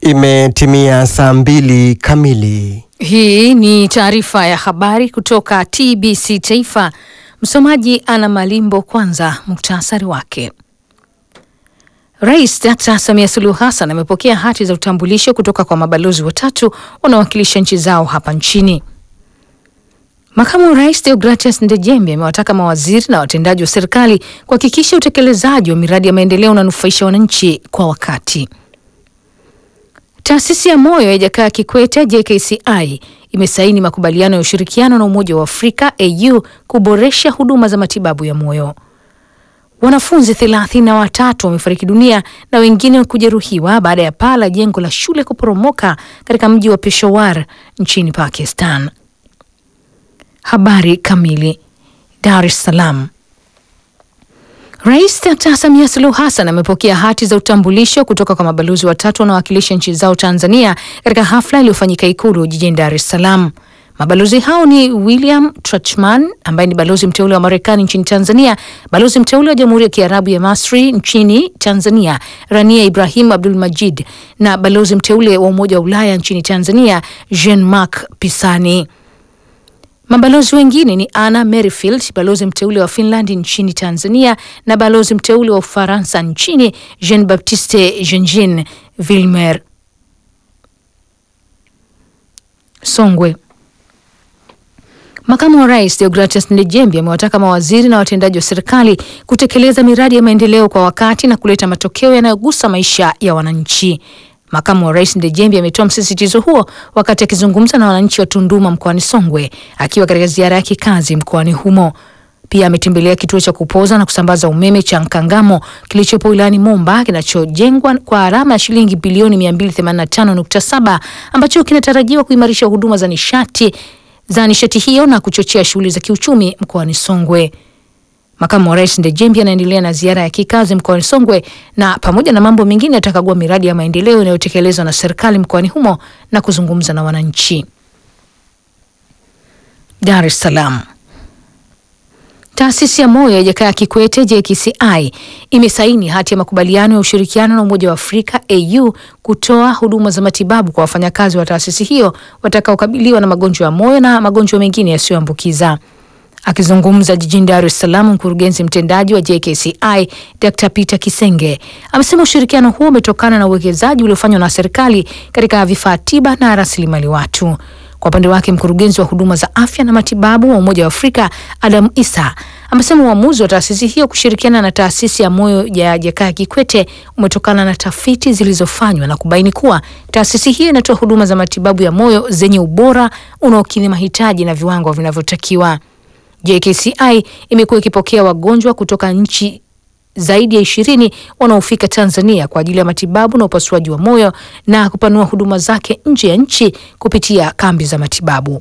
Imetimia saa mbili kamili. Hii ni taarifa ya habari kutoka TBC Taifa. Msomaji ana Malimbo. Kwanza muktasari wake. Rais Dkt. Samia Suluhu Hassan amepokea hati za utambulisho kutoka kwa mabalozi watatu wanaowakilisha nchi zao hapa nchini. Makamu wa Rais Deogratias Ndejembe amewataka mawaziri na watendaji wa serikali kuhakikisha utekelezaji wa miradi ya maendeleo unanufaisha wananchi kwa wakati. Taasisi ya moyo ya Jakaya Kikwete JKCI imesaini makubaliano ya ushirikiano na Umoja wa Afrika AU kuboresha huduma za matibabu ya moyo. Wanafunzi thelathini na watatu wamefariki dunia na wengine kujeruhiwa baada ya paa la jengo la shule kuporomoka katika mji wa Peshawar nchini Pakistan. Habari kamili. Dar es Salaam. Rais Dkt. Samia Suluhu Hassan amepokea hati za utambulisho kutoka kwa mabalozi watatu wanaowakilisha nchi zao Tanzania katika hafla iliyofanyika Ikulu jijini Dar es Salaam. Mabalozi hao ni William Trachman ambaye ni balozi mteule wa Marekani nchini Tanzania, balozi mteule wa Jamhuri ya Kiarabu ya Masri nchini Tanzania Rania Ibrahim Abdul Majid na balozi mteule wa Umoja wa Ulaya nchini Tanzania Jean Marc Pisani. Mabalozi wengine ni Anna Merrifield, balozi mteule wa Finland nchini Tanzania na balozi mteule wa Ufaransa nchini Jean Baptiste Jeanjean Vilmer. Songwe. Makamu wa Rais Deogratias Ndejembi amewataka mawaziri na watendaji wa serikali kutekeleza miradi ya maendeleo kwa wakati na kuleta matokeo yanayogusa maisha ya wananchi. Makamu wa Rais Ndejembi ametoa msisitizo huo wakati akizungumza na wananchi wa Tunduma mkoani Songwe akiwa katika ziara ya kikazi mkoani humo. Pia ametembelea kituo cha kupoza na kusambaza umeme cha Nkangamo kilichopo wilayani Momba kinachojengwa kwa gharama ya shilingi bilioni 285.7 ambacho kinatarajiwa kuimarisha huduma za nishati za nishati hiyo na kuchochea shughuli za kiuchumi mkoani Songwe. Makamu wa Rais Ndejembi anaendelea na ziara ya kikazi mkoani Songwe na pamoja na mambo mengine atakagua miradi ya maendeleo inayotekelezwa na serikali mkoani humo na kuzungumza na wananchi. Dar es Salaam. Taasisi ya moyo ya Jakaya Kikwete JKCI imesaini hati ya makubaliano ya ushirikiano na Umoja wa Afrika AU kutoa huduma za matibabu kwa wafanyakazi wa taasisi hiyo watakaokabiliwa na magonjwa ya moyo na magonjwa mengine yasiyoambukiza. Akizungumza jijini Dar es Salaam, mkurugenzi mtendaji wa JKCI Dr. Peter Kisenge amesema ushirikiano huo umetokana na uwekezaji uliofanywa na serikali katika vifaa tiba na rasilimali watu. Kwa upande wake mkurugenzi wa huduma za afya na matibabu wa Umoja wa Afrika Adam Isa amesema uamuzi wa taasisi hiyo kushirikiana na taasisi ya moyo ya Jakaya Kikwete umetokana na tafiti zilizofanywa na kubaini kuwa taasisi hiyo inatoa huduma za matibabu ya moyo zenye ubora unaokidhi mahitaji na viwango vinavyotakiwa. JKCI imekuwa ikipokea wagonjwa kutoka nchi zaidi ya ishirini wanaofika Tanzania kwa ajili ya matibabu na upasuaji wa moyo na kupanua huduma zake nje ya nchi kupitia kambi za matibabu.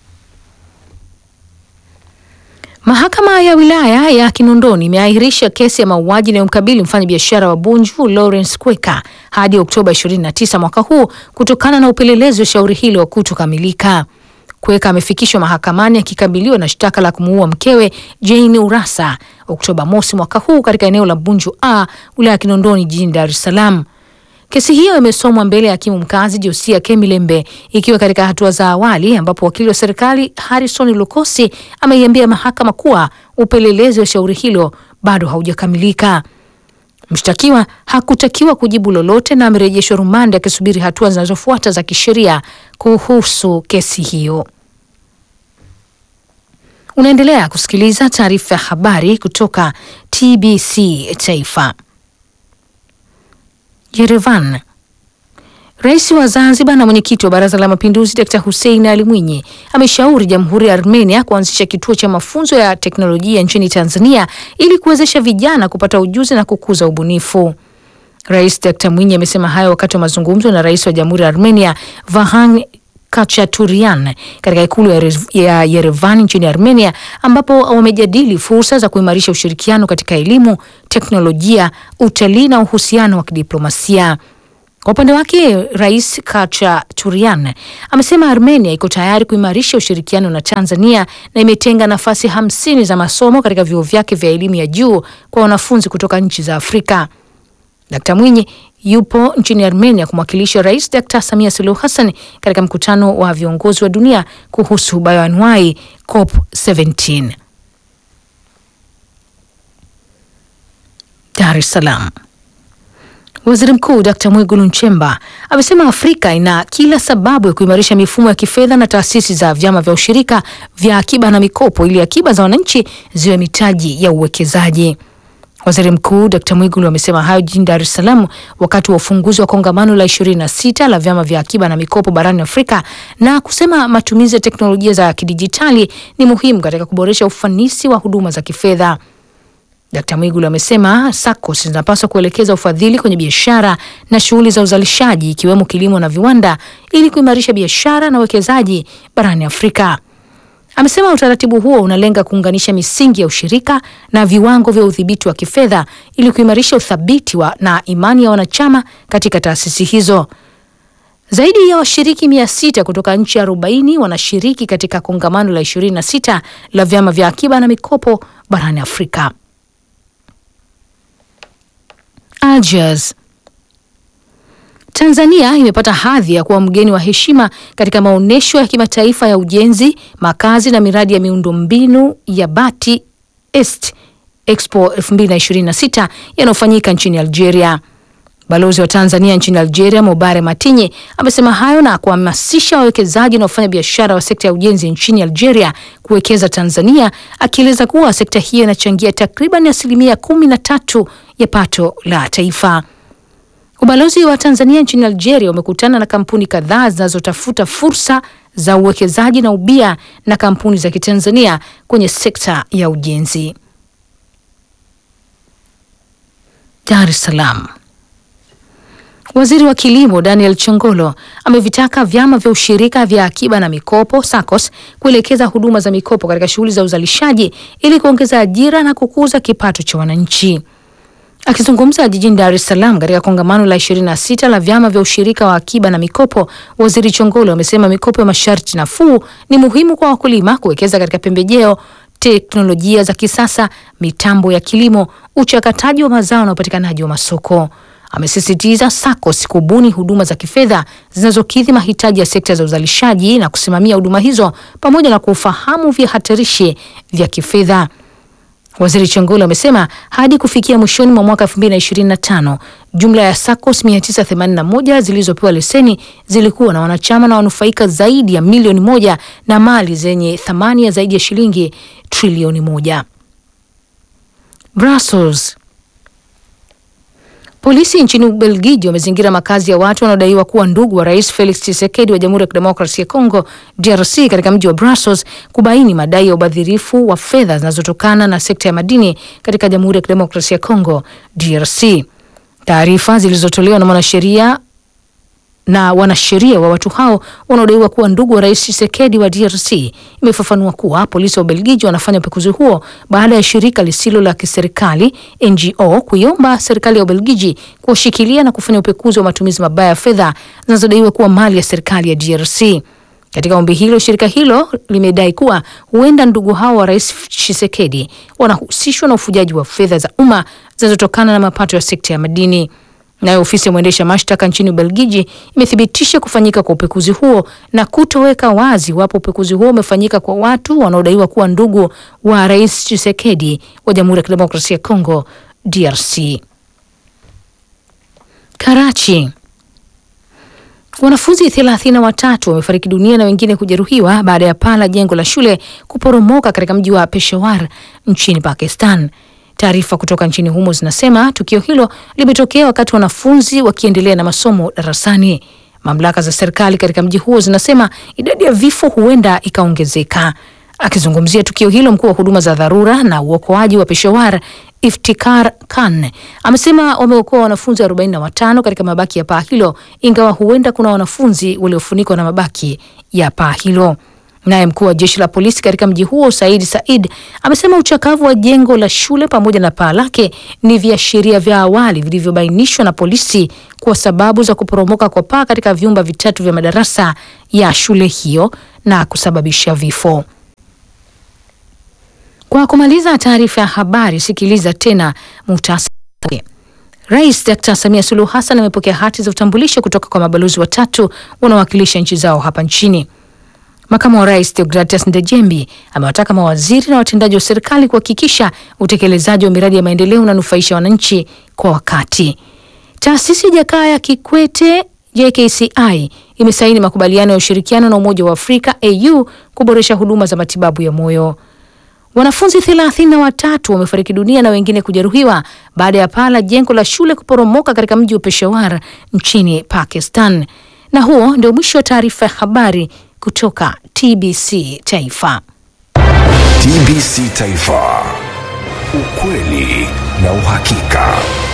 Mahakama ya wilaya ya Kinondoni imeahirisha kesi ya mauaji inayomkabili mfanyabiashara wa Bunju Lawrence Kweka hadi Oktoba 29 mwaka huu kutokana na upelelezi wa shauri hilo kutokamilika. Kweka amefikishwa mahakamani akikabiliwa na shtaka la kumuua mkewe Jane Urasa Oktoba mosi mwaka huu katika eneo la Bunju A wilaya ya Kinondoni jijini Dar es Salaam. Kesi hiyo imesomwa mbele ya hakimu mkazi Josia Kemilembe ikiwa katika hatua za awali, ambapo wakili wa serikali Harrison Lukosi ameiambia mahakama kuwa upelelezi wa shauri hilo bado haujakamilika. Mshtakiwa hakutakiwa kujibu lolote na amerejeshwa rumande akisubiri hatua zinazofuata za kisheria kuhusu kesi hiyo. Unaendelea kusikiliza taarifa ya habari kutoka TBC Taifa. Yerevan. Rais wa Zanzibar na mwenyekiti wa Baraza la Mapinduzi Dkt. Hussein Ali Mwinyi ameshauri Jamhuri ya Armenia kuanzisha kituo cha mafunzo ya teknolojia nchini Tanzania ili kuwezesha vijana kupata ujuzi na kukuza ubunifu. Rais Dkt. Mwinyi amesema hayo wakati wa mazungumzo na Rais wa Jamhuri ya Armenia Vahan Kachaturian katika ikulu ya Yerevan nchini Armenia ambapo wamejadili fursa za kuimarisha ushirikiano katika elimu, teknolojia, utalii na uhusiano wa kidiplomasia. Kwa upande wake Rais Kachaturian amesema Armenia iko tayari kuimarisha ushirikiano na Tanzania na imetenga nafasi hamsini za masomo katika vyuo vyake vya elimu ya juu kwa wanafunzi kutoka nchi za Afrika. Dkt Mwinyi yupo nchini Armenia kumwakilisha Rais Dkt Samia Suluhu Hassan katika mkutano wa viongozi wa dunia kuhusu bioanuai COP 17. Dar es Salaam. Waziri Mkuu Dkt Mwigulu Nchemba amesema Afrika ina kila sababu ya kuimarisha mifumo ya kifedha na taasisi za vyama vya ushirika vya akiba na mikopo ili akiba za wananchi ziwe mitaji ya uwekezaji. Waziri Mkuu Dkt Mwigulu amesema hayo jijini Dar es Salaam wakati wa ufunguzi wa kongamano la 26 la vyama vya akiba na mikopo barani Afrika na kusema matumizi ya teknolojia za kidijitali ni muhimu katika kuboresha ufanisi wa huduma za kifedha. Dkt Mwigulu amesema SACCOS zinapaswa kuelekeza ufadhili kwenye biashara na shughuli za uzalishaji ikiwemo kilimo na viwanda ili kuimarisha biashara na uwekezaji barani Afrika. Amesema utaratibu huo unalenga kuunganisha misingi ya ushirika na viwango vya udhibiti wa kifedha ili kuimarisha uthabiti wa na imani ya wanachama katika taasisi hizo. Zaidi ya washiriki mia sita kutoka nchi arobaini wanashiriki katika kongamano la 26 la vyama vya akiba na mikopo barani Afrika. Algiers. Tanzania imepata hadhi ya kuwa mgeni wa heshima katika maonyesho ya kimataifa ya ujenzi, makazi na miradi ya miundombinu ya Bati Est Expo 2026 yanayofanyika nchini Algeria. Balozi wa Tanzania nchini Algeria, Mobare Matinye, amesema hayo na kuhamasisha wawekezaji na wafanya biashara wa sekta ya ujenzi nchini Algeria kuwekeza Tanzania, akieleza kuwa sekta hiyo inachangia takriban asilimia kumi na tatu ya pato la taifa. Ubalozi wa Tanzania nchini Algeria umekutana na kampuni kadhaa zinazotafuta fursa za uwekezaji na ubia na kampuni za Kitanzania kwenye sekta ya ujenzi. Dar es Salaam. Waziri wa Kilimo Daniel Chongolo amevitaka vyama vya ushirika vya akiba na mikopo SACCOS kuelekeza huduma za mikopo katika shughuli za uzalishaji ili kuongeza ajira na kukuza kipato cha wananchi. Akizungumza jijini Dar es Salaam katika kongamano la 26 la vyama vya ushirika wa akiba na mikopo, Waziri Chongolo amesema mikopo ya masharti nafuu ni muhimu kwa wakulima kuwekeza katika pembejeo, teknolojia za kisasa, mitambo ya kilimo, uchakataji wa mazao na upatikanaji wa masoko. Amesisitiza SACCOS kubuni huduma za kifedha zinazokidhi mahitaji ya sekta za uzalishaji na kusimamia huduma hizo pamoja na kufahamu vihatarishi vya kifedha. Waziri Chongolo amesema hadi kufikia mwishoni mwa mwaka 2025 jumla ya SACCOS 981 zilizopewa leseni zilikuwa na wanachama na wanufaika zaidi ya milioni moja na mali zenye thamani ya zaidi ya shilingi trilioni moja. Brussels. Polisi nchini Ubelgiji wamezingira makazi ya watu wanaodaiwa kuwa ndugu wa Rais Felix Tshisekedi wa Jamhuri ya Kidemokrasia ya Kongo DRC katika mji wa Brussels kubaini madai ya ubadhirifu wa fedha zinazotokana na sekta ya madini katika Jamhuri ya Kidemokrasia ya Kongo DRC. Taarifa zilizotolewa na mwanasheria na wanasheria wa watu hao wanaodaiwa kuwa ndugu wa rais Tshisekedi wa DRC imefafanua kuwa polisi wa Ubelgiji wanafanya upekuzi huo baada ya shirika lisilo la kiserikali NGO kuiomba serikali ya Ubelgiji kuwashikilia na kufanya upekuzi wa matumizi mabaya ya fedha zinazodaiwa kuwa mali ya serikali ya DRC. Katika ombi hilo, shirika hilo limedai kuwa huenda ndugu hao wa rais Tshisekedi wanahusishwa na ufujaji wa fedha za umma zinazotokana na mapato ya sekta ya madini. Nayo ofisi ya mwendesha mashtaka nchini Ubelgiji imethibitisha kufanyika kwa upekuzi huo na kutoweka wazi iwapo upekuzi huo umefanyika kwa watu wanaodaiwa kuwa ndugu wa rais Tshisekedi wa Jamhuri ya Kidemokrasia ya Kongo DRC. Karachi. Wanafunzi thelathini na watatu wamefariki dunia na wengine kujeruhiwa baada ya paa la jengo la shule kuporomoka katika mji wa Peshawar nchini Pakistan. Taarifa kutoka nchini humo zinasema tukio hilo limetokea wakati wanafunzi wakiendelea na masomo darasani. Mamlaka za serikali katika mji huo zinasema idadi ya vifo huenda ikaongezeka. Akizungumzia tukio hilo, mkuu wa huduma za dharura na uokoaji wa Peshawar Iftikhar Khan amesema wameokoa wanafunzi 45 katika mabaki ya paa hilo, ingawa huenda kuna wanafunzi waliofunikwa na mabaki ya paa hilo. Naye mkuu wa jeshi la polisi katika mji huo Said Said amesema uchakavu wa jengo la shule pamoja na paa lake ni viashiria vya awali vilivyobainishwa na polisi kwa sababu za kuporomoka kwa paa katika vyumba vitatu vya madarasa ya shule hiyo na kusababisha vifo. Kwa kumaliza taarifa ya habari, sikiliza tena muhtasari. Rais Dr. Samia Suluhu Hassan amepokea hati za utambulisho kutoka kwa mabalozi watatu wanaowakilisha nchi zao hapa nchini. Makamu wa Rais Deogratias Ndejembi amewataka mawaziri na watendaji wa serikali kuhakikisha utekelezaji wa miradi ya maendeleo unanufaisha wananchi kwa wakati. Taasisi ya Jakaya Kikwete JKCI imesaini makubaliano ya ushirikiano na Umoja wa Afrika AU kuboresha huduma za matibabu ya moyo. Wanafunzi thelathini na watatu wamefariki dunia na wengine kujeruhiwa baada ya paa la jengo la shule kuporomoka katika mji wa Peshawar nchini Pakistan. Na huo ndio mwisho wa taarifa ya habari kutoka TBC Taifa. TBC Taifa, ukweli na uhakika.